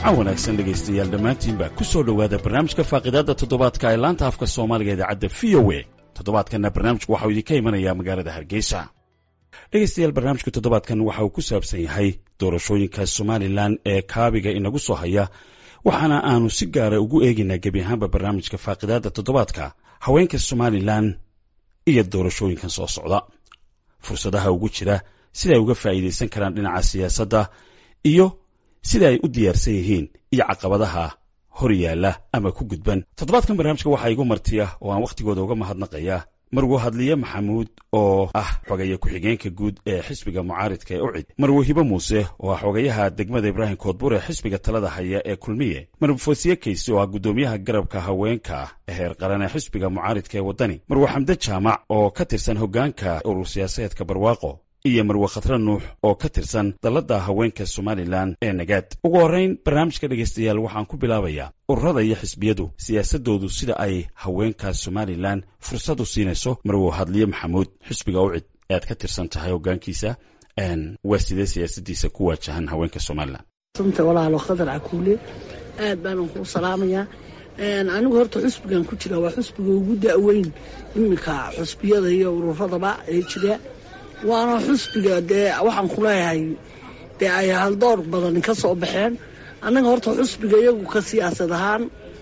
jimco wanaagsan dhegaystayaal dhammaantiinba ku soo dhowaada barnaamijka faaqidaadda toddobaadka ee laanta afka soomaaliga idaacadda v o e toddobaadkanna barnaamijku waxau idinka imanayaa magaalada hargeysa dhegaystayaal barnaamijka toddobaadkan waxa uu ku saabsan yahay doorashooyinka somalilan ee kaabiga inagu soo haya waxaana aanu si gaara ugu eegaynaa gebi ahaanba barnaamijka faaqidaadda toddobaadka haweenka somalilan iyo doorashooyinkan soo socda fursadaha ugu jira sida ay uga faa'iidaysan karaan dhinaca siyaasadda iyo sida ay u diyaarsan yihiin iyo caqabadaha hor yaalla ama ku gudban toddobaadkan barnaamijka waxaa igu martiya oo aan wakhtigooda uga mahadnaqaya marwo hadliye maxamuud oo ah xogeeye ku-xigeenka guud ee xisbiga mucaaridka ee ucid marwo hibo muuse oo ah xogayaha degmada ibraahim koodbur ee xisbiga talada haya ee kulmiye marwo foosiye kayse oo ah guddoomiyaha garabka haweenka heer qaran ee xisbiga mucaaridka ee waddani marwo xamde jaamac oo ka tirsan hoggaanka urur siyaasadeedka barwaaqo iyo marwe khatre nuux oo ka tirsan dalladda haweenka somalilan ee nagaad ugu horrayn barnaamijka dhegaystayaal waxaan ku bilaabayaa ururada iyo xisbiyadu siyaasaddoodu sida ay haweenka somalilan fursad u siinayso marwo hadliye maxamuud xisbiga ucid ee aad ka tirsan tahay hoggaankiisa waa sidee siyaasaddiisa ku waajahan haweenka somalilan santa walaalo khadar cakuule aad baanan kuu salaamayaa anigu horta xusbigan ku jira waa xusbiga ugu da'weyn iminka xusbiyada iyo ururadaba ee jira waana xusbiga dee waxaan ku leeyahay dee ay haldoor badan ka soo baxeen annaga horta xusbiga iyagu ka siyaasad ahaan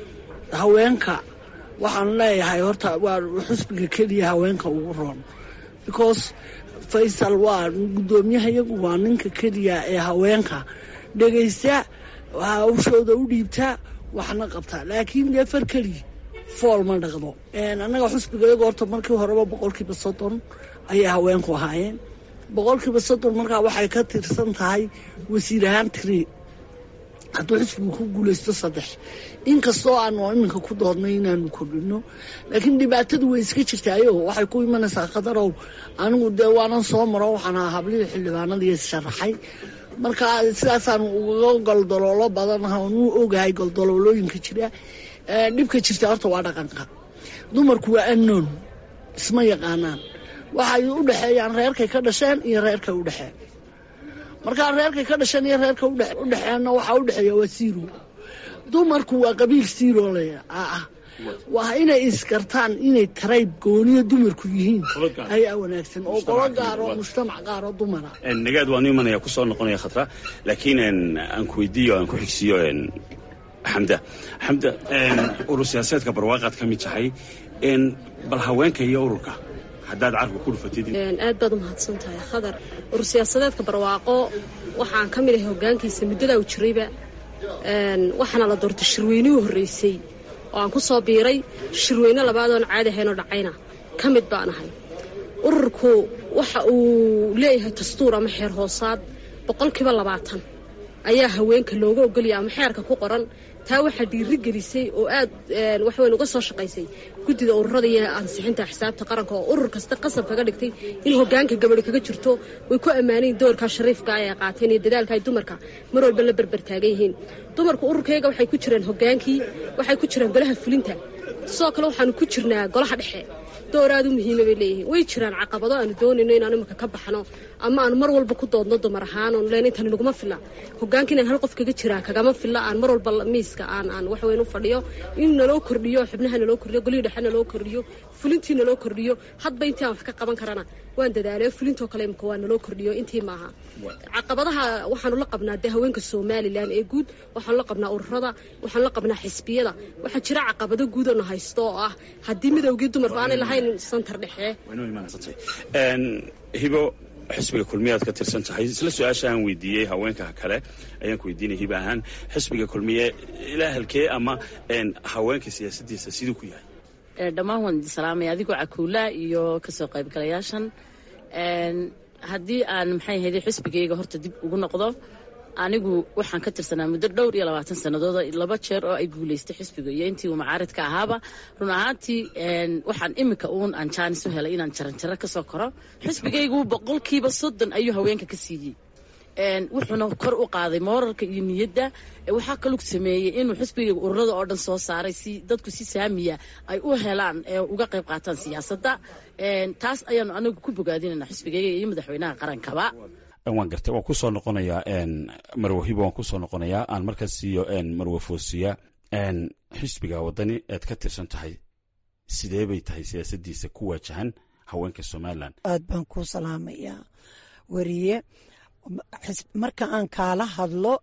haweenka waxaan leeyahay horta waa xusbiga keliya haweenka ugu roon because faysal waa guddoomiyaha iyagu waa ninka keliya ee haweenka dhegaysta hawshooda u dhiibta waxna qabta laakiin dee far keliya fool ma dhaqdo annaga xusbiga iyagu horta markii horeba boqolkiiba soddon ayay haweenku ahaayeen boqolkiiba soddon markaa waxay ka tirsan tahay wasiir ahaan tiri hadduu xisbigu ku guulaysto saddex inkastoo aanu iminka ku doodnay inaanu kordhino laakiin dhibaatadu way iska jirtaayo waxay ku imanaysaa khadarow anigu dee waanan soo maro waxaan ahaa hablihii xildhibaanadii sharaxay marka sidaasaanu uga goldoloolo badan nu ogahay goldoloolooyinka jira dhibka jirta horta waa dhaqanka dumarku waa anoon isma yaqaanaan waxay u dhexeeyaan reerkay ka dhasheen iyo reerkay u dhexeen markaa reerkay ka dhasheen iyo reerka u dhexeenna waxaa u dhexeeya waa siiro dumarku waa qabiil siiro le ah waa inay iskartaan inay tarayb gooniyo dumarku yihiin ayaa wanaagsan oo qolo gaaro mujtamac gaaro dumara nagaad waanu imanaya kusoo noqonaya khatra laakiin aan ku weydiiyo aan ku xigsiiyo xamda xamda urur siyaasadeedka barwaaqaad ka mid tahay bal haweenka iyo ururka haddaad carka ku dhufatid aad baad u mahadsan tahay khadar urur siyaasadeedka barwaaqo waxaan ka mid ahay hoggaankiisa muddadaa u jirayba waxaana la doortay shirweynihii horreysay oo aan ku soo biiray shirweyne labaadoon caadi ahaynoo dhacayna ka mid baan ahay ururku waxa uu leeyahay dastuur ama xeer hoosaad boqolkiiba labaatan ayaa haweenka looga ogolaya ama xeerka ku qoran taa waxaa dhiiri gelisay oo aad waxweyn uga soo shaqaysay guddida ururada iyo ansixinta xisaabta qaranka oo urur kasta qasab kaga dhigtay in hoggaanka gabadhi kaga jirto way ku ammaanayin doorkaa shariifka ay qaateen iyo dadaalka ay dumarka mar walba la berber taagan yihiin dumarku ururkayga waxay ku jiraan hoggaankii waxay ku jiraan golaha fulinta sidoo kale waxaanu ku jirnaa golaha dhexe door aad u muhiima bay leeyihiin way jiraan caqabado aanu doonayno inaan imika ka baxno ama aan mar walba ku doodno dumar ahaan oon leen intan naguma filla hoggaanka inaan hal qof kaga jiraa kagama filla aan mar walba miiska aan aan wax weyn u fadhiyo in naloo kordhiyo xubnaha naloo kordhiyo golihii dhexe naloo kordhiyo fulintii naloo kordhiyo hadba intii aan wax ka qaban karana waan dadaalayo fulintoo kale imika waa naloo kordhiyo intii maaha caqabadaha waxaanu la qabnaa dee haweenka somalilan ee guud waxaanu la qabnaa ururada waxaanu la qabnaa xisbiyada waxaa jira caqabado guud oona haysto oo ah haddii midowgii dumarku aanay lahayn santar dhexe hibo xisbiga kulmiyaad ka tirsan tahay isla su-aasha aan weydiiyey haweenka kale ayaan ku weydiinay hibo ahaan xisbiga kulmiye ilaa halkee ama haweenka siyaasaddiisa siduu ku yahay dhammaan waan idin salaamaya adigoo cakuula iyo kasoo qaybgalayaashan haddii aan maxay ahayde xisbigayga horta dib ugu noqdo anigu waxaan ka tirsanaa muddo dhowr iyo labaatan sannadood laba jeer oo ay guulaystay xisbiga iyo intii uu macaaridka ahaaba run ahaantii waxaan iminka uun aan jaanis u helay inaan jaranjaro ka soo koro xisbigaygu boqolkiiba soddon ayuu haweenka ka siiyey wuxuuna kor u qaaday moorarka iyo niyadda waxaa kalug sameeyey inuu xisbiga ururada oo dhan soo saaray si dadku si saamiya ay u helaan uga qayb qaataan siyaasadda taas ayaanu anagu ku bogaadinayna xisbigayga iyo madaxweynaha qarankaba waan gartay waan kusoo noqonayaa marwe hibo waan kusoo noqonayaa aan markaas siiyo marwe foosiya xisbiga waddani ead ka tirsan tahay sidee bay tahay siyaasadiisa ku waajahan haweenka somalilan aad baan kuu salaamayaa weriye marka aan kaala hadlo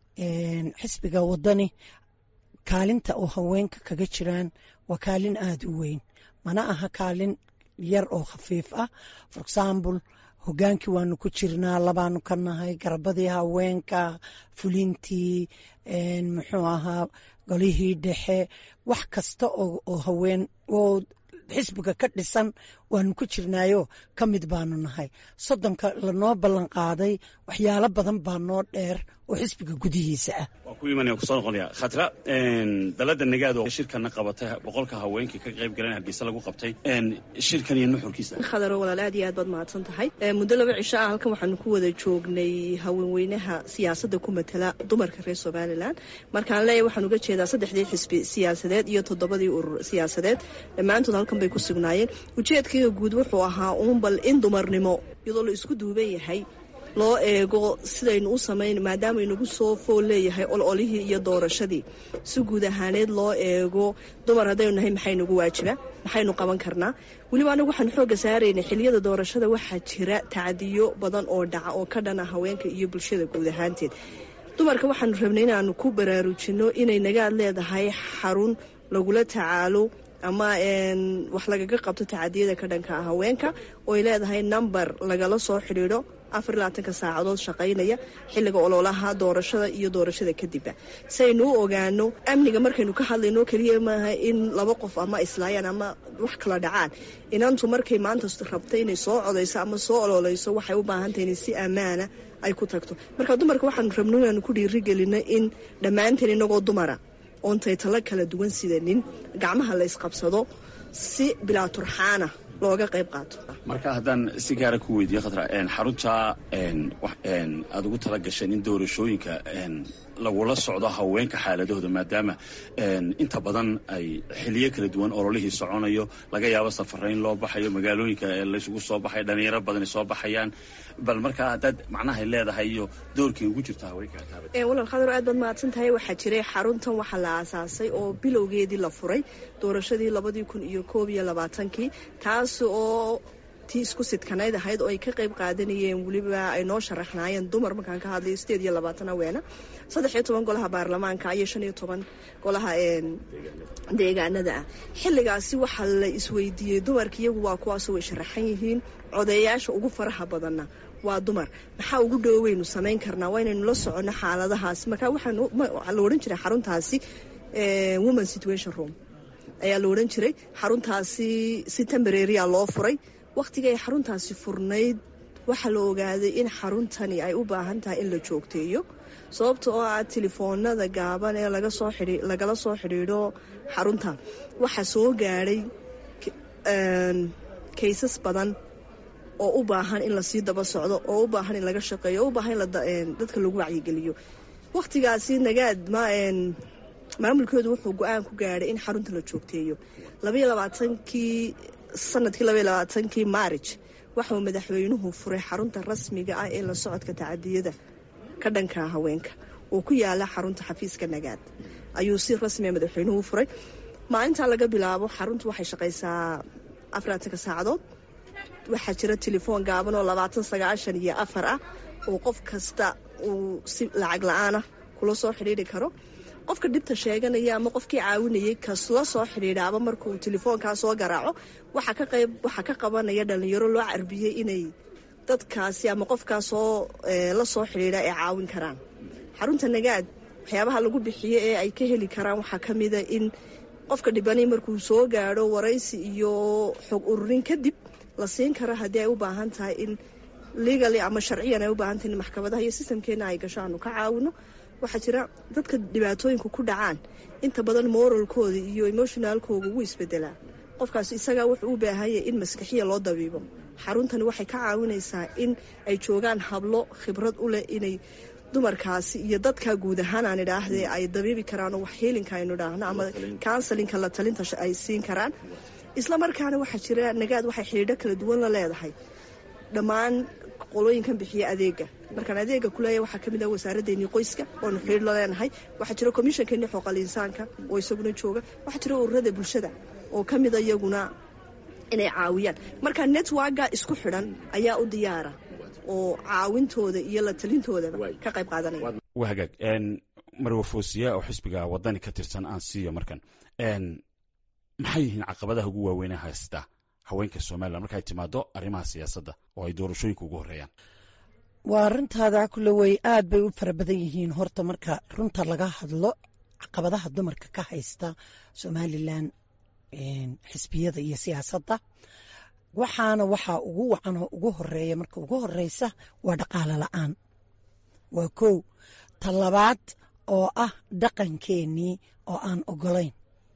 xisbiga waddani kaalinta oo haweenka kaga jiraan waa kaalin aada u weyn mana aha kaalin yar oo khafiif ah for example hogaankii waanu ku jirnaa labaanu ka nahay garabadii haweenka fulintii muxuu ahaa golihii dhexe wax kasta oo haween oo xisbiga ka dhisan waanu ku jirnaayo ka mid baanu nahay soddonka lanoo ballan qaaday waxyaalo badan baa noo dheer oo xisbiga gudihiisa ah waan ku imanaya kusoo noqonaya khatra dalada nagaad oo shirkana qabatay boqolka haweenkii ka qayb galeen hargeysa lagu qabtay shirkan iyo nuxurkiisa khadaro walaal aad iyo aad baad mahadsan tahay muddo laba cisho ah halkan waxaanu ku wada joognay haweenweynaha siyaasadda ku matala dumarka reer somalilan markaan leeyahy waxaan uga jeedaa saddexdii xisbi siyaasadeed iyo toddobadii urur siyaasadeed dhammaantood halkan bay ku sugnaayeen ujeedkayga guud wuxuu ahaa uun bal in dumarnimo iyadoo la isku duuban yahay loo eego sidaynu u samayn maadaama inagu soo fool leeyahay ololihii iyo doorashadii si guud ahaaneed loo eego dumar haddaynu nahay maxaynugu waajiba maxaynu qaban karnaa weliba anagu waxaan xoogga saaraynay xiliyada doorashada waxaa jira tacdiyo badan oo dhaca oo ka dhana haweenka iyo bulshada guud ahaanteed dumarka waxaanu rabnay inaanu ku baraarujinno inay nagaad leedahay xarun lagula tacaalo ama wax lagaga qabto tacadiyada ka dhanka ah haweenka ooy leedahay number lagala soo xidhiidho afar iyo labaatanka saacadood shaqaynaya xilliga ololaha doorashada iyo doorashada kadibba si aynu u ogaano amniga markaynu ka hadlayno keliya maaha in laba qof ama islaayaan ama wax kala dhacaan inantu markay maanta rabta inay soo codayso ama soo ololeyso waxay u baahantahay inay si ammaana ay ku tagto marka dumarka waxaanu rabno inaanu ku dhiirigelino in dhammaanteen inagoo dumara oontay talo kala duwan sidanin gacmaha la ysqabsado si bilaa turxaana looga qayb qaato marka haddaan si gaara ku weydiiye khatra xarunta aada ugu tala gasheen in doorashooyinka lagula socdo haweenka xaaladahooda maadaama inta badan ay xiliyo kala duwan ololihii soconayo laga yaabo safarayn loo baxayo magaalooyinka laysugu soo baxay dhalinyaro badan soo baxayaan bal markaa haddaad macnahay leedahay iyo doorkii ugu jirta haweenka walaal khadar aad baad mahadsan tahay waxaa jiray xaruntan waxaa la aasaasay oo bilowgeedii la furay doorashadii labadii kun iyo koob iyo labaatankii taas oo tii isku sidkanayd ahayd oo ay ka qayb qaadanayeen weliba ay noo sharaxnaayeen dumar markaan ka hadlayo sideed iyo labaatan haweena saddex iyo toban golaha baarlamaanka iyo shan iyo toban golaha deegaanada ah xilligaasi waxaa la isweydiiyey dumarka iyagu waa kuwaasoo way sharaxan yihiin codeeyaasha ugu faraha badanna waa dumar maxaa ugu dhoweynu samayn karnaa waa inaynu la soconno xaaladahaas marka waxaa la odhan jiray xaruntaasi woman situation room ayaa la odhan jiray xaruntaasi si tembareria loo furay wakhtiga ay xaruntaasi furnayd waxaa la ogaaday in xaruntani ay u baahan tahay in la joogteeyo sababta oo ah telefoonada gaaban ee lagala soo xidhiidho xarunta waxaa soo gaadhay kaysas badan oo u baahan in lasii daba socdo oo u baahan in laga shaqeeyo oo u baahan in dadka lagu wacyigeliyo wakhtigaasi nagaad maamulkoodu wuxuu go-aan ku gaadhay in xarunta la joogteeyo labaiyo labaatankii sanadkii labaiyo labaatankii maarij waxauu madaxweynuhu furay xarunta rasmiga ah ee la socodka tacadiyada ka dhanka haweenka oo ku yaala xarunta xafiiska nagaad ayuu si rasmiga madaxweynuhu furay maalintaa laga bilaabo xaruntu waxay shaqaysaa afaraatanka saacadood waxaa jira telefoon gaaban oo labaatan sagaashan iyo afar ah oo qof kasta uu si lacag la-aanah kula soo xidhiiri karo qofka dhibta sheeganaya ama qofkii caawinayay kasla soo xidhiidhaaba markuu telefoonkaa soo garaaco waxaa ka qayb waxaa ka qabanaya dhalinyaro loo carbiyey inay dadkaasi ama qofkaasoo la soo xidhiidha ay caawin karaan xarunta nagaad waxyaabaha lagu bixiyo ee ay ka heli karaan waxaa ka mida in qofka dhibanay markuu soo gaadho waraysi iyo xog ururin kadib la siin karo haddii ay u baahan tahay in legaly ama sharciyan ay u baahan tahay in maxkamadaha iyo sistamkeena ay gasho aanu ka caawino waxaa jira dadka dhibaatooyinku ku dhacaan inta badan moralkooda iyo emotionaalkooga wuu isbedelaa qofkaas isagaa wuxuu u baahanyay in maskaxiya loo dabiibo xaruntani waxay ka caawinaysaa in ay joogaan hablo khibrad u leh inay dumarkaasi iyo dadka guud ahaan aan idhaahdee ay dabiibi karaan oo wax heelinka aynu idhaahno ama counselinka la talinta ay siin karaan isla markaana waxaa jira nagaad waxay xidhiidho kala duwan la leedahay dhammaan qolooyinkan bixiya adeega markaan adeega kuleeya waxaa kamid ah wasaaradeenii qoyska oonu xiriir la leenahay waxaa jira komishankeennii xooqal insaanka oo isaguna jooga waxaa jira ururada bulshada oo ka mida iyaguna inay caawiyaan marka networka isku xidhan ayaa u diyaara oo caawintooda iyo la talintoodaba ka qayb qaadanaya waa hagaag marwa foosiya oo xisbiga wadani ka tirsan aan siiyo markan maxay yihiin caqabadaha ugu waaweyne haysta haweenka somalilan markaay timaado arrimaha siyaasadda oo ay doorashooyinka ugu horeeyaan waa arintaada kule wey aad bay u fara badan yihiin horta marka runta laga hadlo caqabadaha dumarka ka haysta somalilan xisbiyada iyo siyaasadda waxaana waxaa ugu wacan oo ugu horeeya marka ugu horeysa waa dhaqaalo la-aan waa kow talabaad oo ah dhaqankeenii oo aan ogolayn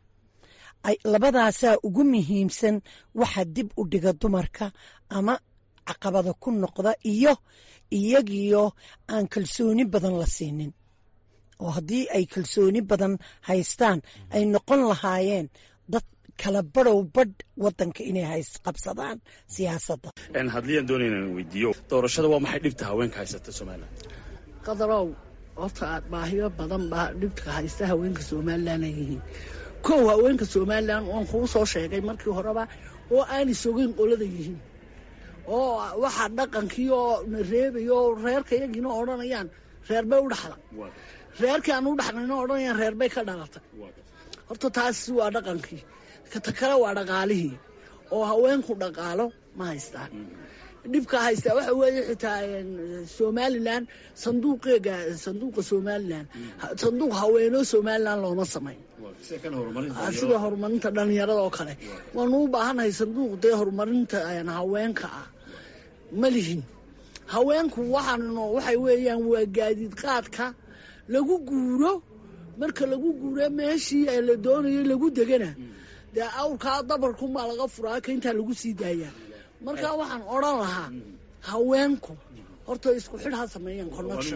labadaasaa ugu muhiimsan waxa dib u dhiga dumarka ama caqabada ku noqda iyo iyagiyo aan kalsooni badan la siinin oo haddii ay kalsooni badan haystaan ay noqon lahaayeen dad kala badhow badh wadanka inay hays qabsadaan siyaasadda hadliyan doonayna weydiiyo doorashada waa maxay dhibta haweenka haysata somalilan qadarow horta aad baahiyo badan baa dhibka haysta haweenka somalilan ay yihiin kow haweenka somalilan waan kuu soo sheegay markii horeba oo aanay sogeyn qolada yihiin oo waxaa dhaqankii oo na reebayo oo reerka iyagiina odhanayaan reer bay u dhaxla reerkii aan u dhaxlayna odhanayaan reer bay ka dhalatay horta taasi waa dhaqankii ta kale waa dhaqaalihii oo haweenku dhaqaalo ma haystaan dhibka haystaa waxa weeye xitaa somalilan sanduuqeega sanduuqa somalilan sanduuq haweenoo somalilan looma samayn sida horumarinta dhalinyarada oo kale waanu u baahannahay sanduuq dee horumarinta haweenka ah ma lihin haweenku waxaan waxay weeyaan waa gaadiid qaadka lagu guuro marka lagu guuro meeshii la doonayo lagu degana dee awrkaa dabarkunbaa laga furaa ka intaa lagu sii daayaa markaa waxaan odran lahaa haweenku horta isku xidh ha sameeyaan connection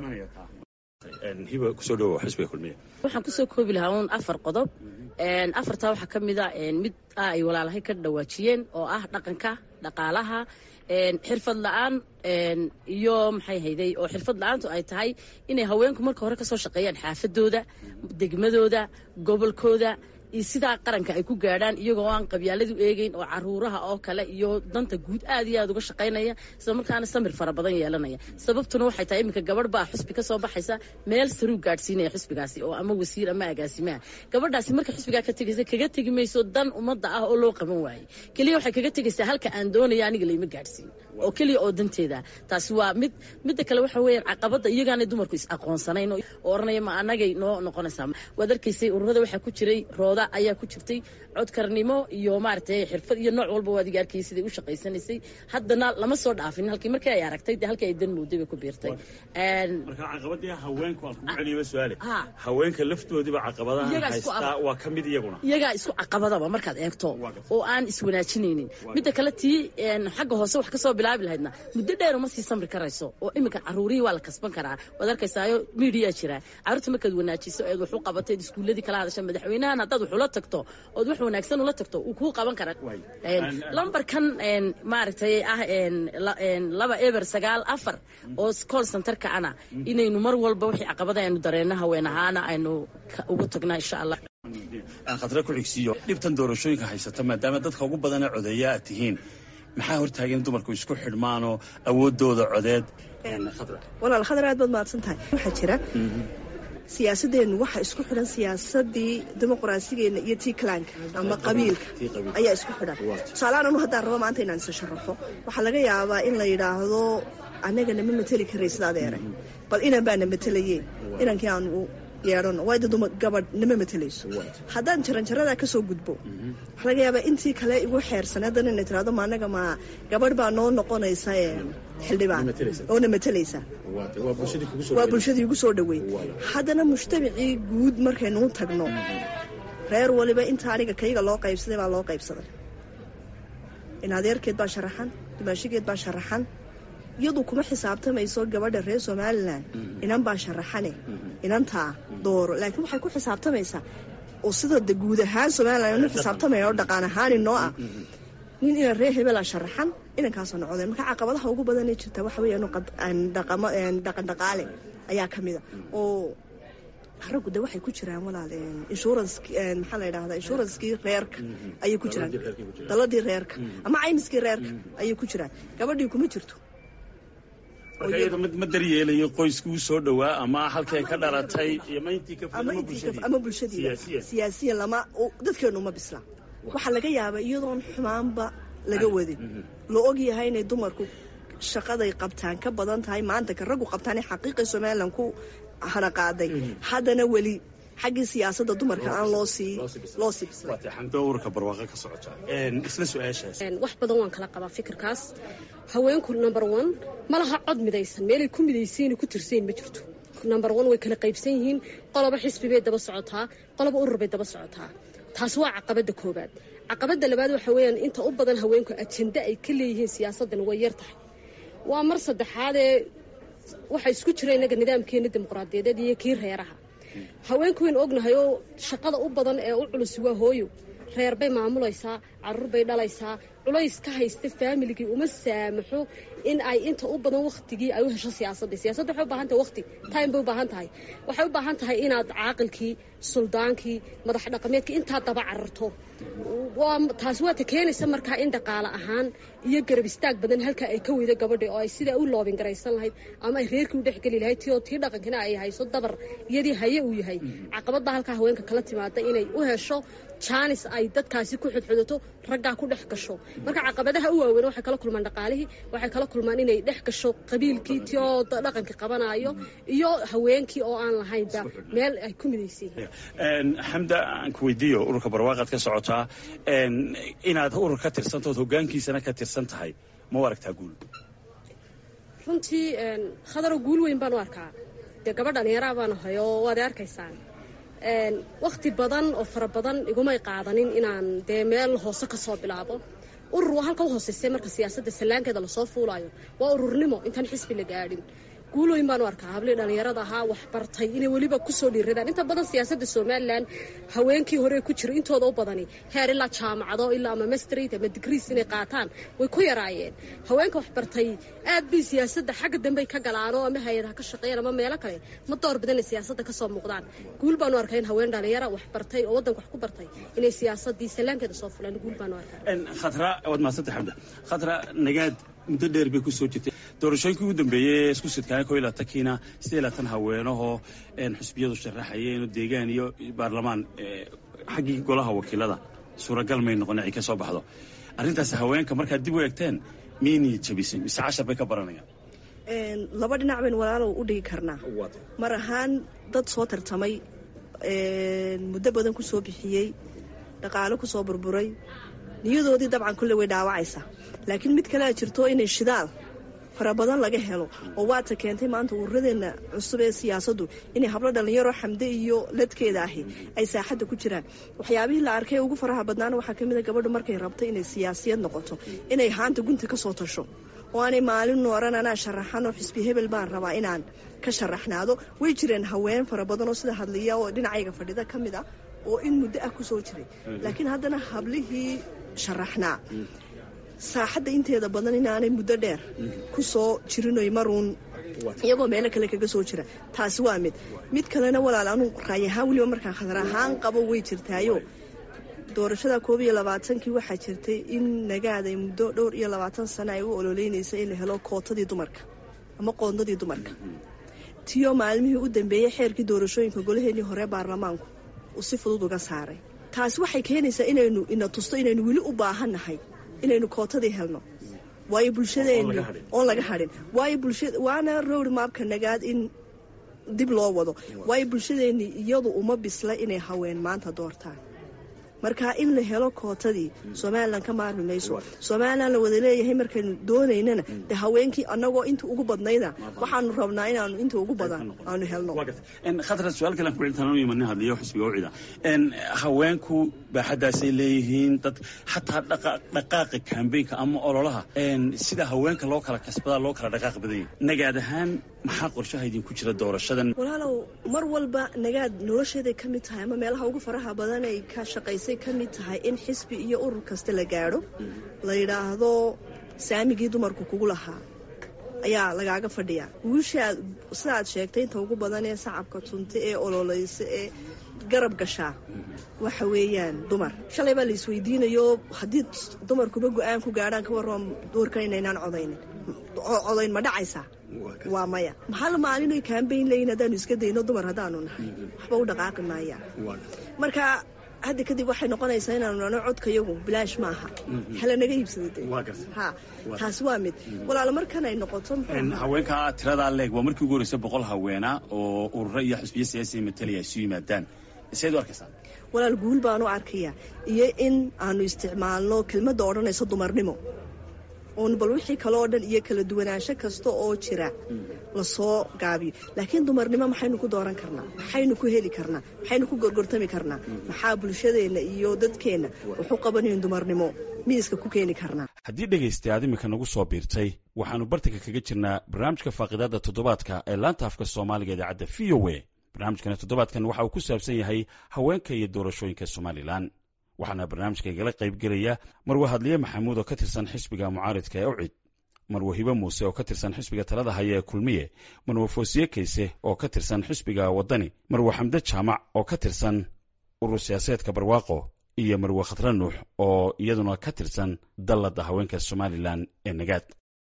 hiba kusoo dhawo xisbiga kulmiya waxaan kusoo koobi lahaa uun afar qodob afartaa waxaa ka mid a mid ah ay walaalahay ka dhawaajiyeen oo ah dhaqanka dhaqaalaha xirfad la-aan iyo maxay hayday oo xirfad la-aantu ay tahay inay haweenku marka hore kasoo shaqeeyaan xaafadooda degmadooda gobolkooda iyo sidaa qaranka ay ku gaadhaan iyagoo aan qabyaaladu eegeyn oo caruuraha oo kale iyo danta guud aad iyo aad uga shaqaynaya isla markaana samir fara badan yeelanaya sababtuna waxay tahay iminka gabadh baa xusbi ka soo baxaysa meel saruu gaadhsiinaya xusbigaasi oo ama wasiir ama agaasimaha gabadhaasi marka xusbigaa ka tegaysa kaga tegi mayso dan ummadda ah oo loo qaban waayey keliya waxay kaga tegaysaa halka aan doonaya aniga layma gaadhsiin oo keliya oo danteeda taasi waa mid midda kale waxa weeyaan caqabadda iyagaanay dumarku is aqoonsanayn oo oranaya ma anagay noo noqonaysaa waad arkaysay ururada waxaa ku jiray rooda ayaa ku jirtay codkarnimo iyo maaragtay xirfad iyo nooc walba waad iga arkayay siday u shaqaysanaysay haddana lama soo dhaafin halkii markii ay aragtay dee halkii ay dan mooday bay ku biirtay marka caqabadii haweenku aan kugu celiyo su'aale haweenka laftoodiba caqabadaha haystaa waa ka mid iyaguna iyagaa isku caqabadaba markaad eegto oo aan iswanaajinaynin midda kale tii xagga hoose wax kasoo bilaabi lahaydna muddo dheer uma sii samri karayso oo iminka caruurihii waa la kasban karaa waad arkaysaayo miidiyaa jira caruurta markaad wanaajiso eed wax u qabateed iskuulladii kala hadasha madaxweynahan haddaad wax ula tagto ood wax wanaagsan ula tagto uu kuu qaban karaa lambarkan maaragtay ah laba eber sagaal afar oo call centerka ana inaynu mar walba wixii caqabada aynu dareenno haween ahaana aynu ugu tagnaa insha allah aan khadra ku xigsiiyo dhibtan doorashooyinka haysata maadaama dadka ugu badana codeeya aad tihiin maxaa hortaagan dumarku isku xidhmaanoo awoodooda codeed walaal khadar aad baad mahadsan tahay waxaa jira siyaasadeennu waxa isku xidhan siyaasadii dimuqraasigeena iyo tii kalaanka ama qabiilka ayaa isku xidhan tusaaleaan anu haddaan rabo maanta inaan isa sharaxo waxaa laga yaabaa in la yidhaahdo annagana ma mateli karaysid adeere bal inan baana matelayeen inankii aan u yeedhano waayda duma gabadh nama matelayso haddaan jaranjaradaa kasoo gudbo waxaa laga yaabaa intii kale igu xeersan haddana ina tirahdo ma annaga ma gabadh baa noo noqonaysa xildhibaan oona matelaysa waa bulshadii igu soo dhaweey haddana mujtamacii guud markaynu u tagno reer waliba inta aniga kayga loo qaybsaday baa loo qaybsaday in adeerkeed baa sharaxan dumaashigeed baa sharaxan iyadu kuma xisaabtamayso gabadha reer somalilan inan baa sharaxane inantaa dooro laakiin waxay ku xisaabtamaysaa oo sida guud ahaan somalilan inu xisaabtamaya oo dhaqaan ahaan inoo ah nin ina reer hebela sharaxan inankaasoo noqdeen marka caqabadaha ugu badan ee jirta waxa weeyaan dhaqamo dhaqan dhaqaale ayaa ka mid a oo raggu de waxay ku jiraan walaal insurance maxaa la yidhahdaa insurancekii reerka ayay ku jiraan daladii reerka ama caymiskii reerka ayay ku jiraan gabadhii kuma jirto marka iyada ma daryeelayo qoyskii u soo dhowaa ama halkay ka dhalatay ama intii ka ama bulshadii siyaasiyan lama dadkeenu uma bisla waxaa laga yaabaa iyadoon xumaanba laga wadin la og yahay inay dumarku shaqaday qabtaan ka badan tahay maanta ka raggu qabtaan ee xaqiiqii somalilan ku haraqaaday haddana weli xaggii siyaasadda dumarka aan loo sii loo sii xamdo ururka barwaaqo ka socota isla su-aashaas wax badan waan kala qabaa fikirkaas haweenku number one ma laha cod midaysan meelay ku midaysayn ku tirsayn ma jirto number one way kala qaybsan yihiin qoloba xisbi bay daba socotaa qoloba urur bay daba socotaa taas waa caqabada koobaad caqabada labaad waxa weeyaan inta u badan haweenku ajenda ay ka leeyihiin siyaasaddan way yar tahay waa mar saddexaadee waxaa isku jira innaga nidaamkeena dimuqraadiyadeed iyo kii reeraha haweenku waynu ognahay oo shaqada u badan ee u culus waa hooyo reer bay maamulaysaa caruur bay dhalaysaa culays ka haysta faamiligii uma saamaxo in ay inta u badan waktigii ay u hesho siyaasadda siyaasadda waxay u baahan tahay waqti time bay u baahan tahay waxay u baahan tahay inaad caaqilkii suldaankii madax dhaqameedkii intaa daba cararto taasi waata keenaysa markaa in dhaqaale ahaan iyo garab istaag badan halkaa ay ka weydo gabadha oo ay sidaa u loobin garaysan lahayd ama ay reerkii u dhexgeli lahayd ti oo tii dhaqankina ay hayso dabar iyadii haye uu yahay caqabadda halkaa haweenka kala timaada inay u hesho jaanis ay dadkaasi ku xudxudato raggaa ku dhex gasho marka caqabadaha u waaweyn waxay kala kulmaan dhaqaalihii waxay kala kulmaan inay dhex gasho qabiilkii ti oo dhaqankii qabanaayo iyo haweenkii oo aan lahaynba meel ay ku midaysan yihiin xamda aan ku weydiiyo ururka barwaaqaad ka socotaa inaad urur ka tirsantood hoggaankiisana ka tirsan tahay ma u aragtaa guul runtii khadaro guul weyn baan u arkaa dee gabadh dhallinyaraa baan ahay oo waad arkaysaan wakti badan oo fara badan igumay qaadanin inaan dee meel hoose ka soo bilaabo urur waa halka u hooseysay marka siyaasadda sallaankeeda lasoo fuulayo waa ururnimo intaan xisbi la gaadhin guulooyin baan u arkaa hablii dhallinyarada ahaa wax bartay inay weliba kusoo dhiiradaan inta badan siyaasadda somalilan haweenkii hore ku jira intooda u badani heer ilaa jaamacado ilaa ama mastrit ama digriis inay qaataan way ku yaraayeen haweenka wax bartay aad bay siyaasadda xagga dambey ka galaanoo ama hay-adaha ka shaqeeyaan ama meelo kale ma door badan inay siyaasadda ka soo muuqdaan guul baan u arkaa in haween dhallinyara wax bartay oo waddanka wax ku bartay inay siyaasaddii sallaankeeda soo fulaan guul baan u arkaa khatra waad mahadsanta xamda khatra nagaad muddo dheer bay kusoo jirtay doorashooyinkii ugu dambeeyey isku sidkaana ko ilaa tankiina sidee laatan haweenahoo xusbiyadu sharaxayeen deegaan iyo baarlamaan xaggii golaha wakiilada suuragal may noqon ay ka soo baxdo arrintaas haweenka markaad dib u eegteen miynii jabisay mise cashar bay ka baranayaan laba dhinac baynu walaalow u dhigi karnaa mar ahaan dad soo tartamay muddo badan ku soo bixiyey dhaqaalo ku soo burburay niyadoodii dabcan kulle way dhaawacaysaa laakiin mid kalea jirto inay shidaal fara badan laga helo oo waata keentay maanta ururadeenna cusub ee siyaasaddu inay hablo dhallinyaro xamde iyo ladkeeda ahi ay saaxadda ku jiraan waxyaabihii la arkay ugu faraha badnaana waxaa kamid a gabadhu markay rabto inay siyaasiyad noqoto inay haanta gunta ka soo tasho oo aanay maalin nooran anaa sharaxan oo xisbi hebel baan rabaa inaan ka sharaxnaado way jireen haween fara badan oo sida hadliya oo dhinacayga fadhida ka mid ah oo in muddo ah kusoo jiray laakiin haddana hablihii sharaxnaa saaxadda inteeda badan inaanay muddo dheer ku soo jirinoy maruun iyagoo meelo kale kaga soo jira taasi waa mid mid kalena walaal anu raay ahaan weliba markaan khadar ahaan qabo way jirtaayo doorashada koob iyo labaatankii waxaa jirtay in nagaaday muddo dhowr iyo labaatan sano ay u ololeynaysa in la helo kootadii dumarka ama qoondadii dumarka tiyo maalmihii u dambeeyey xeerkii doorashooyinka golaheenii hore baarlamaanku uu si fudud uga saaray taasi waxay keenaysaa inaynu ina tusto inaynu weli u baahannahay inaynu kootadii helno waayo bulshadeenni oon laga hadhin waayo bulshada waana rowr maabka nagaad in dib loo wado waayo bulshadeenni iyadu uma bisla inay haween maanta doortaan marka in la helo kootadii somalilan ka maarmi mayso somalilan la wada leeyahay markaynu doonaynana de haweenkii annagoo inta ugu badnayda waxaanu rabnaa inaanu inta ugu badan aanu helno khatra su-aal kale aan ku celintaan u imanin hadliyo xisbiga ucida haweenku baaxaddaasay leeyihiin dad xataa dhaqaaqa kambeynka ama ololaha sida haweenka loo kala kasbadaa loo kala dhaqaaq badanya nagaad ahaan maxaa qorshaha idinku jira doorashadan walaalow mar walba nagaad nolosheeday ka mid tahay ama meelaha ugu faraha badan ay ka shaqaysay ka mid tahay in xisbi iyo urur kasta la gaadho la yidhaahdo saamigii dumarku kugu lahaa ayaa lagaaga fadhiyaa guushaad sidaad sheegtay inta ugu badan ee sacabka tunta ee ololeysa ee garab gashaa waxa weeyaan dumar shalay baa la isweydiinayo haddii dumarkuba go-aan ku gaadhaan ka warran doorkan inaynaan codaynin codayn ma dhacaysaa waa maya maxal maalinoy kaambayn leeyiin haddaanu iska dayno dumar haddaanu nahay waxba u dhaqaaqi maayaan marka hadda kadib waxay noqonaysaa inaanu nano codkayagu bilaash maaha hala naga iibsada ha taasi waa mid walaala markan ay noqoto haweenka tiradaa leeg waa markii ugu horreysay boqol haweena oo ururo iyo xusbiyo siyaasiya matalaya isu yimaadaan seed u arkaysaa walaal guul baan u arkaya iyo in aanu isticmaalno kelmadda odhanayso dumarnimo oon bal wixii kale oo dhan iyo kala duwanaansho kasta oo jira lasoo gaabiyo laakiin dumarnimo maxaynu ku dooran karnaa maxaynu ku heli karnaa maxaynu ku gorgortami karnaa maxaa bulshadeenna iyo dadkeenna waxu qabanayn dumarnimo miiska ku keeni karnaa haddii dhegaysta aad iminka nagu soo biirtay waxaannu bartanka kaga jirnaa barnaamijka faaqidaadda toddobaadka ee laanta afka soomaaliga idaacadda v o a barnaamijkani toddobaadkan waxa uu ku saabsan yahay haweenka iyo doorashooyinka somalilan waxaana barnaamijka igala qaybgelaya marwe hadliye maxamuud oo ka tirsan xisbiga mucaaridka ee ucid marwe hibe muuse oo ka tirsan xisbiga talada haya ee kulmiye marwe foosiye kayse oo ka tirsan xisbiga waddani marwe xamde jaamac oo ka tirsan urur siyaasadeedka barwaaqo iyo marwe khadra nuux oo iyaduna ka tirsan dalladda haweenka somalilan ee nagaad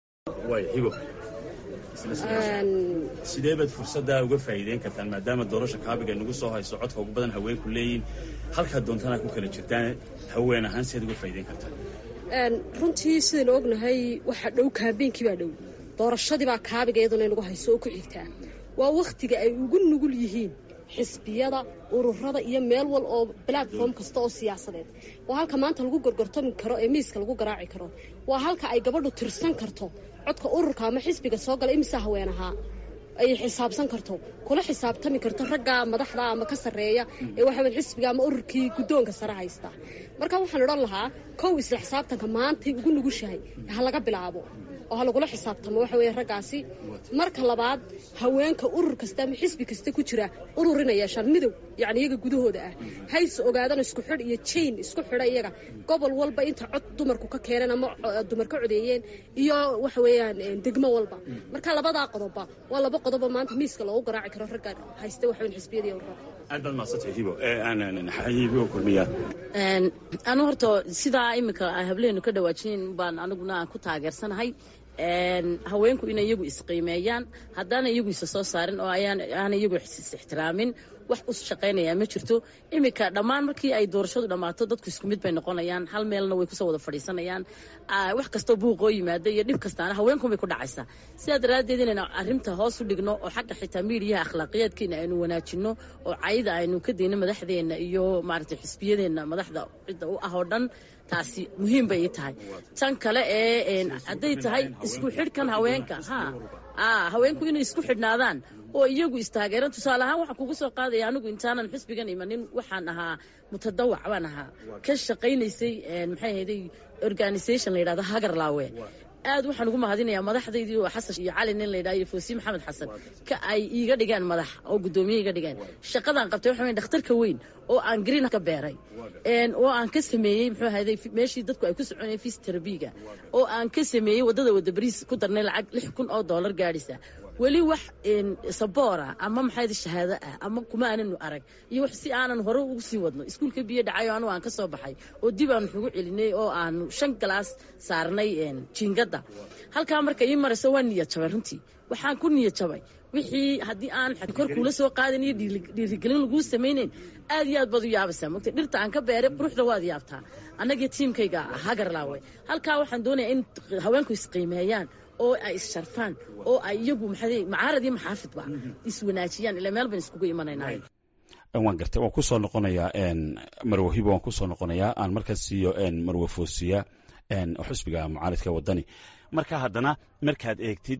sidee baad fursaddaa uga faa'iideyn kartaan maadaama doorasha kaabiga nagu soo hayso codka ugu badan haweenku leeyihin halkaa doontana ku kala jirtaan haween ahaan siaad uga faa'iideyn kartaan runtii sidaynu ognahay waxaa dhow kaambeynkii baa dhow doorashadii baa kaabiga iyaduna inagu hayso oo ku xigtaa waa wakhtiga ay ugu nugul yihiin xisbiyada ururada iyo meel wal oo platform kasta oo siyaasadeed waa halka maanta lagu gorgortami karo ee miiska lagu garaaci karo waa halka ay gabadhu tirsan karto codka ururka ama xisbiga soo gala imisa haween ahaa ay xisaabsan karto kula xisaabtami karto ragga madaxda ama ka sarreeya ee waxaweyn xisbiga ama ururkii guddoonka sare haysta marka waxaan odhan lahaa kow isla xisaabtanka maantay ugu nugushahay ha laga bilaabo oo ha lagula xisaabtamo waxa weeye raggaasi marka labaad haweenka urur kasta ama xisbi kasta ku jira urur inay yeeshaan midow yacni iyaga gudahooda ah hayse ogaadaan isku xidh iyo jain isku xidha iyaga gobol walba inta cod dumarku ka keeneen ama dumar ka codeeyeen iyo waxa weeyaan degmo walba marka labadaa qodobba waa laba qodobo maanta miiska loogu garaaci karo ragga haysta waxa weyn xisbiyada iyo ururada aad baad mahadsantay hibo hibo kulmiya anu horta sidaa iminka hableenu ka dhawaajin baan aniguna aan ku taageersanahay haweenku inay iyagu isqiimeeyaan haddaana iyagu isa soo saarin oo aana iyagu is-ixtiraamin wax u shaqaynayaa ma jirto iminka dhammaan markii ay doorashadu dhammaato dadku isku mid bay noqonayaan hal meelna way kusoo wada fadhiisanayaan wax kastoo buuqoo yimaada iyo dhib kastaana haweenkunbay ku dhacaysaa sidaa daraaddeed inaynu arrinta hoos u dhigno oo xagga xitaa miidiyaha akhlaaqiyaadkeena aynu wanaajinno oo cayda aynu ka dayno madaxdeenna iyo maaragtay xisbiyadeenna madaxda cidda u ah oo dhan taasi muhiim bay ii tahay tan kale ee hadday tahay isku xidhkan haweenka ha haweenku inay isku xidhnaadaan oo iyagu istaageeran tusaale ahaan waxaan kugu soo qaadaya anigu intaanan xisbigan imanin waxaan ahaa mutadawac baan ahaa ka shaqaynaysay maxay ahayday organisation la yidhahdo hagarlaawe aad waxaan ugu mahadinayaa madaxdaydii oo xasan iyo cali nin la yidhaha iyo foosiye maxamed xasan ka ay iiga dhigeen madax oo guddoomiye iga dhigeen shaqadaan qabtay waxa weyn dhakhtarka weyn oo aan green ka beeray oo aan ka sameeyey muxuu ahayday meeshii dadku ay ku soconayeen fis terabiga oo aan ka sameeyey waddada wadda bariis ku darnay lacag lix kun oo dollar gaadhisa weli wax saboora ama maxay shahaado ah ama kuma aananu arag iyo wax si aanan hore ugu sii wadno iskuulka biyo dhacayo anigu aan ka soo baxay oo dib aanu xugu celinay oo aanu shan galaas saarnay jiingadda halkaa marka ii marayso waa niyad jabay runtii waxaan ku niyad jabay wixii haddii aan kor kuula soo qaadan iyo dhiirigelin laguu samaynayn aad iyo aad baad u yaabaysaa mogta dhirta aan ka beeray quruxda waad yaabtaa annagii tiimkayga hagarlaawe halkaa waxaan doonayaa in haweenku isqiimeeyaan oo ay issharfaan oo ay iyagu maxaa macaarad iyo maxaafidba iswanaajiyaan ilaa meel ban iskugu imanaynaa waan gartay waan kusoo noqonayaa marwe hibo waan kusoo noqonayaa aan markaas siiyo marwe foosiya xusbiga mucaaridka waddani marka haddana markaad eegtid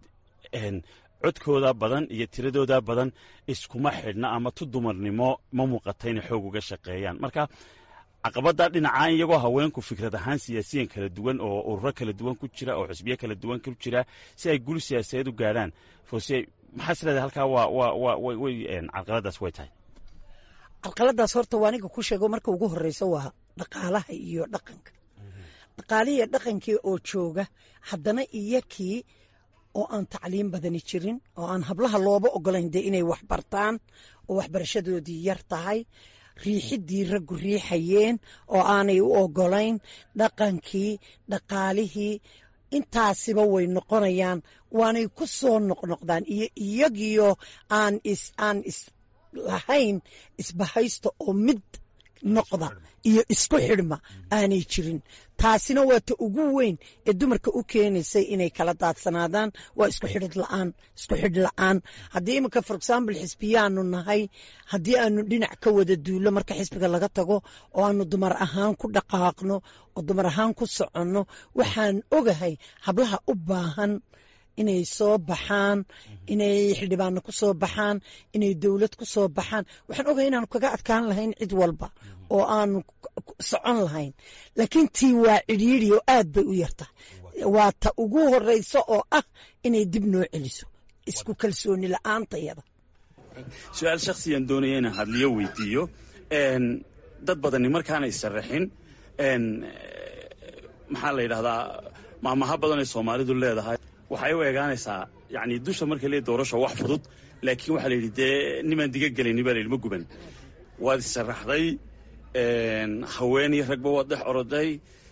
codkooda badan iyo tiradooda badan iskuma xidhna ama tu dumarnimo ma muuqata inay xoog uga shaqeeyaan marka caqabada dhinacaan iyagoo haweenku fikrad ahaan siyaasiyan kala duwan oo ururo kala duwan ku jira oo xisbiyo kala duwan ku jira si ay gul siyaasadeed u gaadhaan foosiye maxaa is leedahay halkaa waa waa waa way carqaladaas way tahay carqaladaas horta waa aniga ku sheego marka ugu horeysa waa dhaqaalaha iyo dhaqanka dhaqaalihiiyo dhaqankii oo jooga haddana iyakii oo aan tacliim badani jirin oo aan hablaha looba ogolayn dee inay wax bartaan oo waxbarashadoodii yar tahay riixidii raggu riixayeen oo aanay u ogolayn dhaqankii dhaqaalihii intaasiba way noqonayaan waanay ku soo noqnoqdaan iyo iyagiyo aan is aan is lahayn isbahaysta oo mid noqda iyo isku xidhma aanay jirin taasina waa ta ugu weyn ee dumarka u keenaysay inay kala daadsanaadaan waa isku xidhid la'aan isku xidh la'aan haddii iminka for example xisbiyaanu nahay haddii aanu dhinac ka wada duullo marka xisbiga laga tago oo aanu dumar ahaan ku dhaqaaqno oo dumar ahaan ku soconno waxaan ogahay hablaha u baahan inay soo baxaan inay xildhibaano ku soo baxaan inay dowlad ku soo baxaan waxaan ogahay inaanu kaga adkaan lahayn cid walba oo aanu socon lahayn laakiin tii waa cidhiidhi oo aad bay u yartahay waa ta ugu horeysa oo ah inay dib noo celiso isku kalsooni la'aantayada su-aal shakhsiyan doonaya inaan hadliyo weydiiyo dad badani markaanay saraxin maxaa la yidhahdaa maamaha badan ay soomaalidu leedahay waxay u eegaanaysaa yani dusha marka le doorasho wax fudud laakiin waxaa la yidhi dee nimaan diga gelayni baa la yidhi ma guban waad isaraxday haweenii ragba waad dhex oroday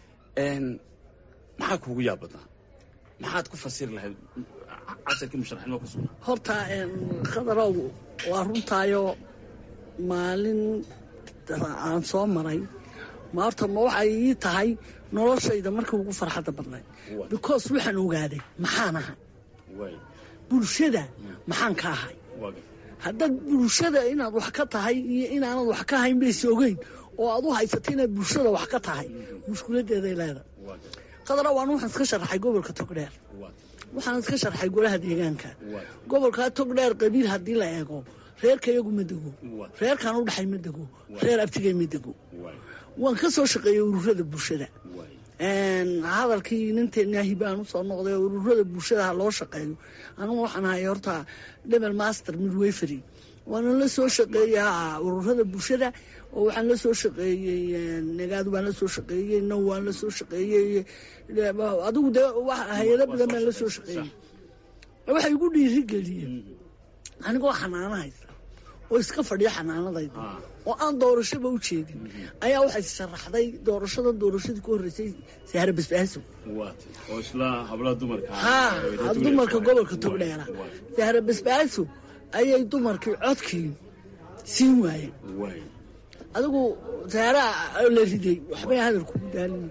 maxaa kuugu yaab badnaa maxaad ku fasiri lahayd casarkii musharaxnimo ku sugnaa horta khadarow waa runtaayoo maalin aan soo maray ma horta ma waxay ii tahay noloshayda markii ugu farxadda badnayd because waxaan ogaaday maxaan ahay bulshada maxaan ka ahay haddaad bulshada inaad wax ka tahay iyo inaanad wax ka hayn bayse ogeyn oo aad u haysata inaad bulshada wax ka tahay mushkiladeeday leedahay qadara waan waxaan iska sharaxay gobolka togdheer waxaan iska sharxay golaha deegaanka gobolkaa togdheer qabiil haddii la eego reerka iyagu ma dego reerkaan u dhaxay ma dego reer abtigay ma dego waan ka soo shaqeeyey ururada bulshada hadalkii ninteenaahi baan usoo noqday ururada bulshada ha loo shaqeeyo anugu waxaan ahay horta debel master midwayfery waana la soo shaqeeyaa ururada bulshada oo waxaan la soo shaqeeyey nagaad waan la soo shaqeeyey now waan la soo shaqeeyey adigu dee hay-ado badan baan la soo shaqeeyey waxay igu dhiiri geliyeen anigoo xanaano haysta oo iska fadhiya xanaanadayda oo aan doorashaba u jeedin ayaa waxay sharaxday doorashada doorashadii ku horreysay sahre basbaaso oo isla hablaha dumarka ha dumarka gobolka togdheera sahre basbaaso ayay dumarkii codkii siin waayeen adigu sahraa la riday waxbay hadalkugu daalin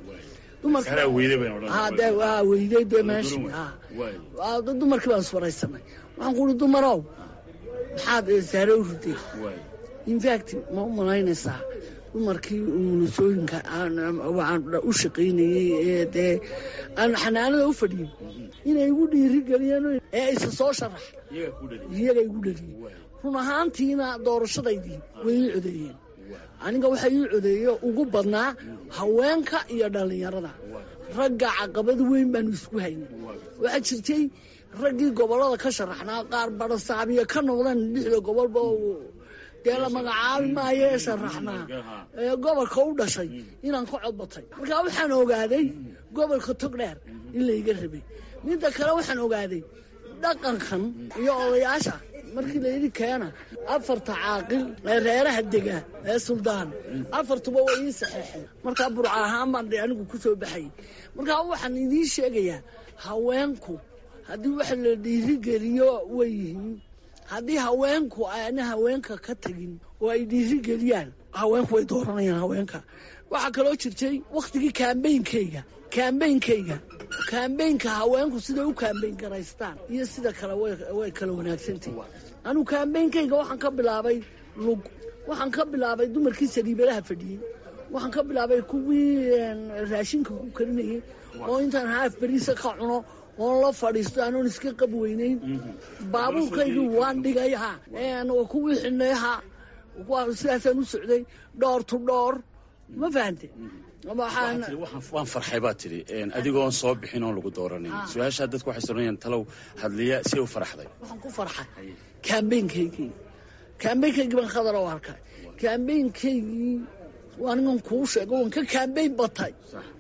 weyday dee meeshi dumarkii baan iswaraysanay waxaan kuuri dumarow maxaad saare u riday infact ma u malaynaysaa dumarkii umulisooyinka u shaqaynayey ee dee aan xanaanada u fadhiyin inay igu dhiiri geliyeen ee isa soo sharax iyaga igu dhaliyey run ahaantiina doorashadaydii way ii codeeyeen aniga waxaa ii codeeye ugu badnaa haweenka iyo dhallinyarada ragga caqabad weyn baanu isku haynay waxaa jirtay raggii gobollada ka sharaxnaa qaar badhasaabiya ka noqdeen lixda gobolba dee la magacaabi maayo ee sharaxnaa ee gobolka u dhashay inaan ka codbatay markaa waxaan ogaaday gobolka togdheer in layga rabay midda kale waxaan ogaaday dhaqankan iyo odayaasha markii layidhi keena afarta caaqil ee reeraha dega ee suldaan afartuba way ii saxeexeen markaa burca ahaan baan anigu ku soo baxayay markaa waxaan idiin sheegayaa haweenku haddii wax la dhiirigeliyo way yihiin haddii haweenku aana haweenka ka tagin oo ay dhiirigeliyaan haweenku way dooranayaan haweenka waxaa kaloo jirtay wakhtigii kaambeynkayga kaambeynkayga kaambeynka haweenku siday u kaambeyn garaystaan iyo sida kale way kala wanaagsantahy anugu kaambeynkayga waxaan ka bilaabay lug waxaan ka bilaabay dumarkii saliibadaha fadhiyey waxaan ka bilaabay kuwii raashinka ku karinayay oo intaan haaf beriisa ka cuno oon la fadhiisto anoon iska qab weynayn baabuurkaygii waan dhigay ha kuwii xidhnay ha sidaasaan u socday dhoor tu dhoor ma fahante waan farxay baa tidhi adigoon soo bixin oon lagu dooranin su-aashaa dadku waxay soranayaan talow hadliya si u farxday waxaan ku farxay kaambeynkaygii kaambeynkaygii baan khadar oo arkay kaambeynkaygii anigan kuu sheego waan ka kaambeyn batay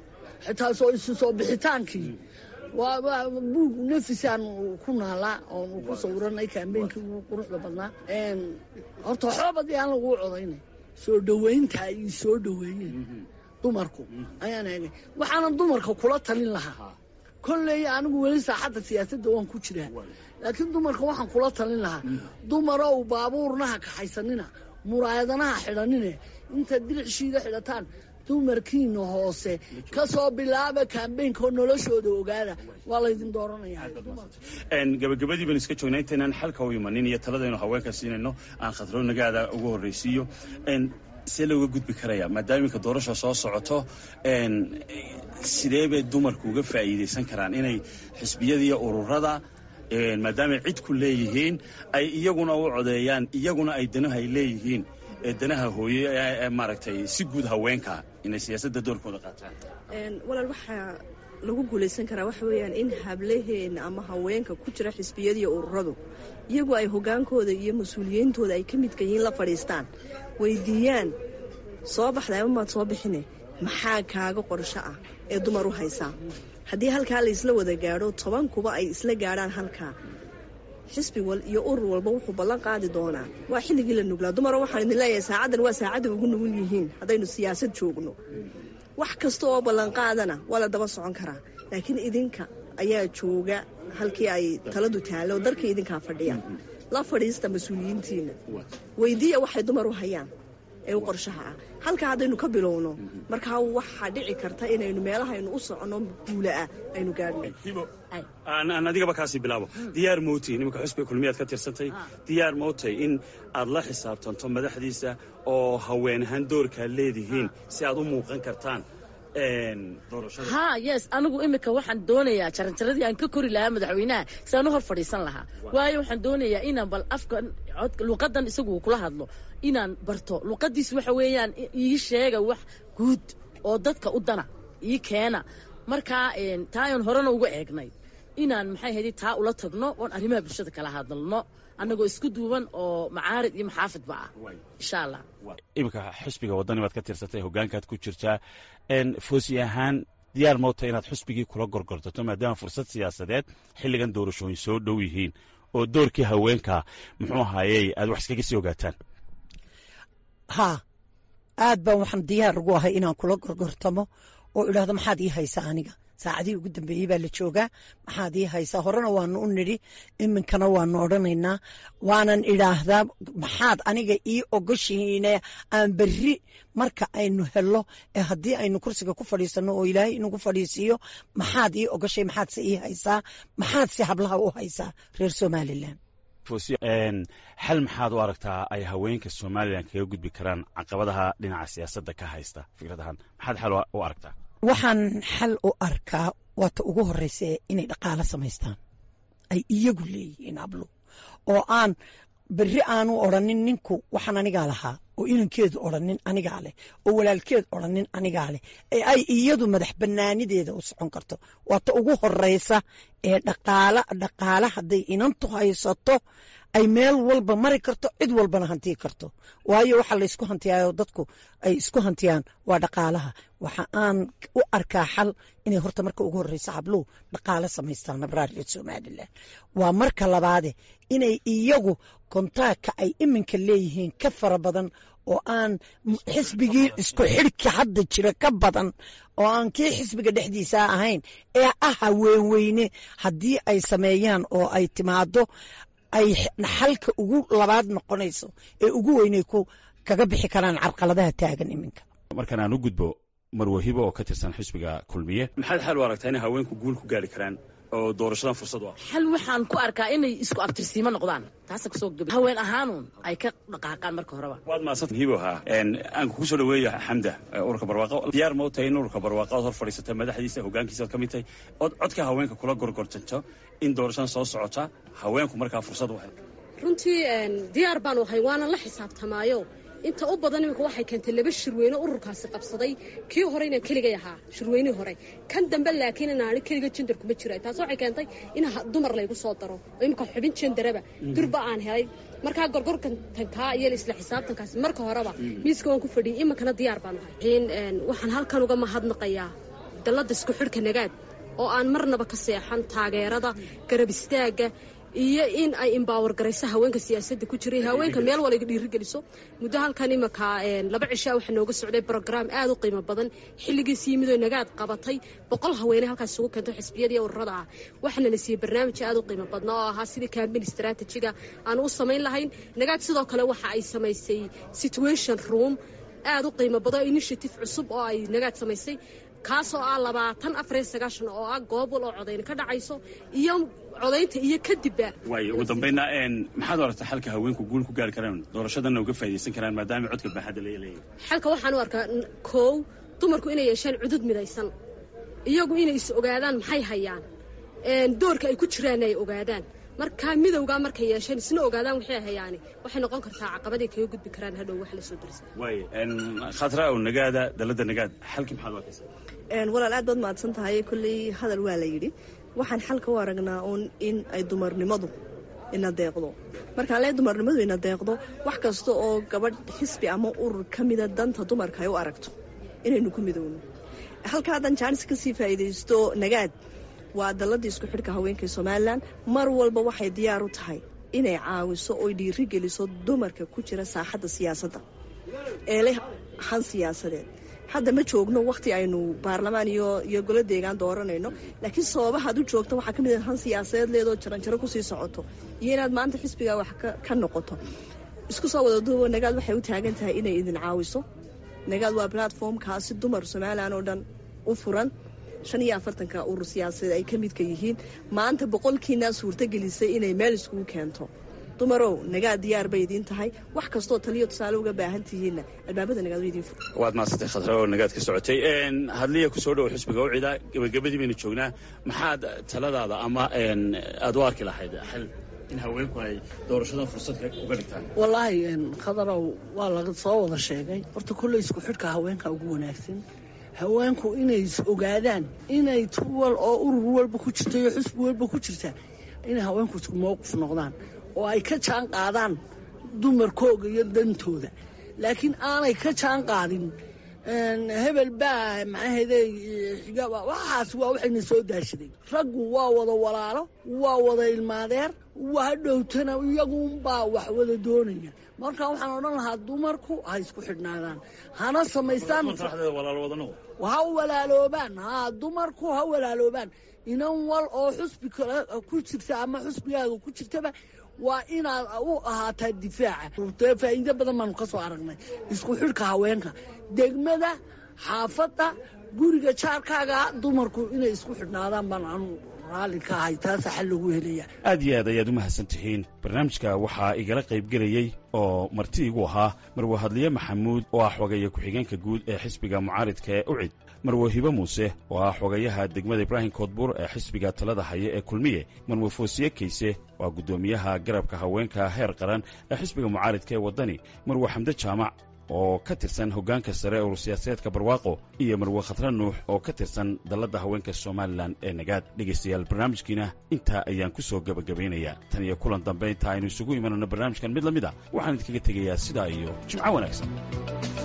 xitaa soo isu soo bixitaankii waa waa buug nafisaan ku naalaa oonu ku sawiranay kaambeynkii ugu quruxda badnaa horta waxba badii aan laguu codaynay soo dhoweynta ay soo dhoweeyeen dumarku ayaan eegay waxaana dumarka kula talin lahaa kolley anigu weli saaxadda siyaasadda waan ku jiraa laakiin dumarka waxaan kula talin lahaa dumarow baabuurnaha kaxaysanina muraayadanaha xidhanine intaad dilicshiida xidhataan dumarkiina hoose ka soo bilaaba kaambeynka oo noloshooda ogaada waa laydin dooranaya gabagabadii baan iska joognaa intaynaan xalka u imanin iyo taladaynu haweenka siinayno aan khadro nagaada ugu horreysiiyo see looga gudbi karaya maadaama iminka doorasha soo socoto sidee bay dumarku uga faa'iidaysan karaan inay xisbiyada iyo ururada maadaamay cid ku leeyihiin ay iyaguna u codeeyaan iyaguna ay danaha ay leeyihiin danaha hooye ee maaragtay si guud haweenka inay siyaasadda doorkooda qaataan walaal waxaa lagu guulaysan karaa waxa weeyaan in hablaheena ama haweenka ku jira xisbiyadiiyo ururadu iyagu ay hogaankooda iyo mas-uuliyiintooda ay ka midka yihiin la fadhiistaan weydiiyaan soo baxday ama maad soo bixine maxaa kaaga qorsho ah ee dumar u haysaa haddii halkaa la isla wada gaadho toban kuba ay isla gaadhaan halkaa xisbi wal iyo urur walba wuxuu ballan qaadi doonaa waa xilligii la nuglaa dumaro waxaan idin leeyahay saacaddan waa saacadda ugu nugul yihiin haddaynu siyaasad joogno wax kasta oo ballanqaadana waa la daba socon karaa laakiin idinka ayaa jooga halkii ay taladu taalo darkii idinkaa fadhiya la fadhiista mas-uuliyiintiina weydiiya waxay dumar u hayaan ee u qorshaha ah halkaa haddaynu ka bilowno markaa waxaa dhici karta inaynu meelahaynu u soconno guulaah aynu gaadhno aan adigaba kaasii bilaabo diyaar mootay nimanka xusbiga kulmiyaad ka tirsantay diyaar mootay in aad la xisaabtanto madaxdiisa oo haween ahaan doorkaad leedihiin si aad u muuqan kartaan ha yes anigu imika waxaan doonayaa jaranjaradii aan ka kori lahaa madaxweynaha siaan u hor fadhiisan lahaa waayo waxaan doonayaa inaan bal afka luqadan isagu kula hadlo inaan barto luqadiis waxa weeyaan ii sheega wax guud oo dadka u dana ii keena markaa taa aan horena uga eegnay inaan maxay haydi taa ula tagno oon arrimaha bulshada kala hadalno annagoo isku duuban oo macaarid iyo maxaafidba ah insha allah iminka xusbiga waddani baad ka tirsantay hoggaankaad ku jirtaa foosi ahaan diyaar moota inaad xusbigii kula gorgortato maadaama fursad siyaasadeed xilligan doorashooyin soo dhow yihiin oo doorkii haweenka muxuu ahaayey aad wax iskaga sii ogaataan haa aad baan waxaan diyaar ugu ahay inaan kula gorgortamo oo idhaahdo maxaad ii haysaa aniga saacadihii ugu dambeeyey baa la joogaa maxaad ii haysaa horena waanu u nidhi iminkana waanu odhanaynaa waanan idhaahdaa maxaad aniga ii ogoshihiine aan berri marka aynu helo ee haddii aynu kursiga ku fadhiisanno oo ilaahay inagu fadhiisiiyo maxaad ii ogoshay maxaadse ii haysaa maxaadse hablaha u haysaa reer somalilan xal maxaad u aragtaa ay haweenka somalilan kaga gudbi karaan caqabadaha dhinaca siyaasadda ka haysta fikradahan maxaad xal u aragtaa waxaan xal u arkaa waata ugu horeysa inay dhaqaalo samaystaan ay iyagu leeyihiin hablo oo aan berri aanu odrhanin ninku waxaan anigaa lahaa oo inankeedu odrhanin anigaa leh oo walaalkeed odrhanin anigaa leh ee ay iyadu madax banaanideeda u socon karto waata ugu horeysa ee dhaqaala dhaqaala hadday inantu haysato ay meel walba mari karto cid walbana hantii karto waayo waxaa laysku hantiyaayo dadku ay isku hantiyaan waa dhaqaalaha waxa aan u arkaa xal inay horta marka ugu horeysa habluhu dhaqaalo samaystaan nabraar reer somalilan waa marka labaade inay iyagu kontaagka ay iminka leeyihiin ka fara badan oo aan xisbigii isku xidhka hadda jira ka badan oo aan kii xisbiga dhexdiisa ahayn ee ah haweenweyne haddii ay sameeyaan oo ay timaado ay xalka ugu labaad noqonayso ee ugu weynay ku kaga bixi karaan carqaladaha taagan iminka markaan aan u gudbo marwahibo oo ka tirsan xisbiga kulmiye maxaad xal u aragtaa inay haweenku guul ku gaari karaan oo doorashadan fursad u ah xal waxaan ku arkaa inay isku abtirsiimo noqdaan taasa kusoo gab haween ahaanuun ay ka dhaqaaqaan marka horeba waad mahadsan hibo haa aan kugu soo dhaweeya xamda ururka barwaaqo diyaar ma u tahay in ururka barwaaqo ood hor fadhiisata madaxdiisa hoggaankiisa ood ka mid tahay ood codka haweenka kula gorgortanto in doorashadan soo socota haweenku markaa fursad u hel runtii diyaar baanu ahay waana la xisaabtamaayo inta u badan iminka waxay keentay laba shirweyne ururkaasi qabsaday kii hore inaan keligay ahaa shirweynihii hore kan dambe laakiin inaani keliga jendar kuma jira taas waxay keentay in dumar laygu soo daro oo iminka xubin jendaraba durba aan helay markaa gorgorkantankaa iyo isla xisaabtankaasi marka horeba miiska waan ku fadhiyay iminkana diyaar baan ahay waxaan halkan uga mahadnaqayaa dalladda isku xidhka nagaad oo aan marnaba ka seexan taageerada garab istaagga iyo in ay imbawar garayso haweenka siyaasadda ku jiray haweenka meel waliga dhiirigeliso muddo halkan imanka laba cishaa waxaa nooga socday brograam aad u qiimo badan xilligiis yimidoo nagaad qabatay boqol haweene halkaas isugu keento xisbiyada iyo ururada ah waxaana la siiyey barnaamij aad u qiimo badna oo ahaa sidii campaign strategiga aan u samayn lahayn nagaad sidoo kale waxa ay samaysay situation room aad u qiimo badan initiative cusub oo ay nagaad samaysay kaasoo ah labaatan afariyo sagaashan oo ah goobol oo codayn ka dhacayso iyo codaynta iyo kadibba waayo ugu dambayna maxaad aragtaa xalka haweenku guul ku gaari karaan doorashadana uga faa'idaysan karaan maadaama codka baaxadda laga leeyahay xalka waxaan u arkaa koow dumarku inay yeeshaan cudud midaysan iyagu inay is ogaadaan maxay hayaan doorka ay ku jiraan ay ogaadaan markaa midowgaa markay yeesheen isna ogaadaan waxay hayaani waxay noqon kartaa caqabaday kaga gudbi karaan hadhow wax la soo darsa waayo khatra ow nagaada dalladda nagaad xalkii maxaad u arkaysaa walaal aad baad mahadsan tahay kolley hadal waa la yidhi waxaan xalka u aragnaa uun in ay dumarnimadu ina deeqdo markaan lee dumarnimadu ina deeqdo wax kasta oo gabadh xisbi ama urur ka mida danta dumarka ay u aragto inaynu ku midowno halka haddan jaanis ka sii faa'iidaysto nagaad waa dalladii isku xidhka haweenka somalilan mar walba waxay diyaar u tahay inay caawiso oy dhiiri geliso dumarka ku jira saaxadda siyaasadda ee leh han siyaasadeed hadda ma joogno wakhti aynu baarlamaan iyo iyo golo deegaan dooranayno laakiin sababahaad u joogto waxaa ka mid han siyaasadeed leedoo jaranjaro kusii socoto iyo inaad maanta xisbigaa wax ka noqoto isku soo wada duubo nagaad waxay u taagan tahay inay idin caawiso nagaad waa platformkaasi dumar somalilan oo dhan u furan shan iyo afartanka urur siyaasadeed ay ka midka yihiin maanta boqolkiinaa suurtagelisay inay meel iskugu keento dumarow nagaad diyaar bay idiin tahay wax kastoo taliyo tusaale uga baahan tihiinna albaabada nagaad way idiin fur waad mahadsantay khadra oo nagaad ka socotay hadliya ku soo dhowo xisbiga ucida gabagabadii baynu joognaa maxaad taladaada ama aad u arki lahayd xal in haweenku ay doorashadan fursad uga dhigtaan wallaahi khadarow waa laga soo wada sheegay horta kulley isku xidhka haweenka ugu wanaagsan haweenku inay is ogaadaan inay tuwal oo urur walba ku jirta iyo xusbi walba ku jirta inay haweenku isku mowqif noqdaan oo ay ka jaan qaadaan dumarkooga iyo dantooda laakiin aanay ka jaan qaadin hebel baa maxaahede xigaba waxaas waa waxayna soo daashaday raggu waa wada walaalo waa wada ilmaadeer waa hadhowtana iyagunbaa wax wada doonaya marka waxaan odhan lahaa dumarku ha isku xidhnaadaan hana samaystaan ha walaaloobaan ha dumarku ha walaaloobaan inan wal oo xusbi kale ku jirta ama xusbigaaga ku jirtaba waa inaad u ahaataa difaaca faa'iido badan baanu ka soo aragnay isku xidhka haweenka degmada xaafadda guriga jaarkaaga dumarku inay isku xidhnaadaan baan anu raalli ka ahay taasa xal lagu helaya aad iyo aad ayaad u mahadsan tihiin barnaamijka waxaa igala qaybgelayey oo marti igu ahaa marwo hadliye maxamuud oo ah xogeeye ku-xigeenka guud ee xisbiga mucaaridka ee ucid marwo hibe muuse oo ah xogayaha degmada ibraahim koodbuur ee xisbiga talada haya ee kulmiye marwo foosiye kayse oo ah guddoomiyaha garabka haweenka heer qaran ee xisbiga mucaaridka ee waddani marwo xamde jaamac oo ka tirsan hoggaanka sare urur siyaasadeedka barwaaqo iyo marwe khatra nuux oo ka tirsan dalladda haweenka somalilan ee nagaad dhegaystayaal barnaamijkiina intaa ayaan ku soo gebagabaynayaa tan iyo kulan dambe inta aynu isugu imanano barnaamijkan mid la mid a waxaan idinkaga tegayaa sidaa iyo jimco wanaagsan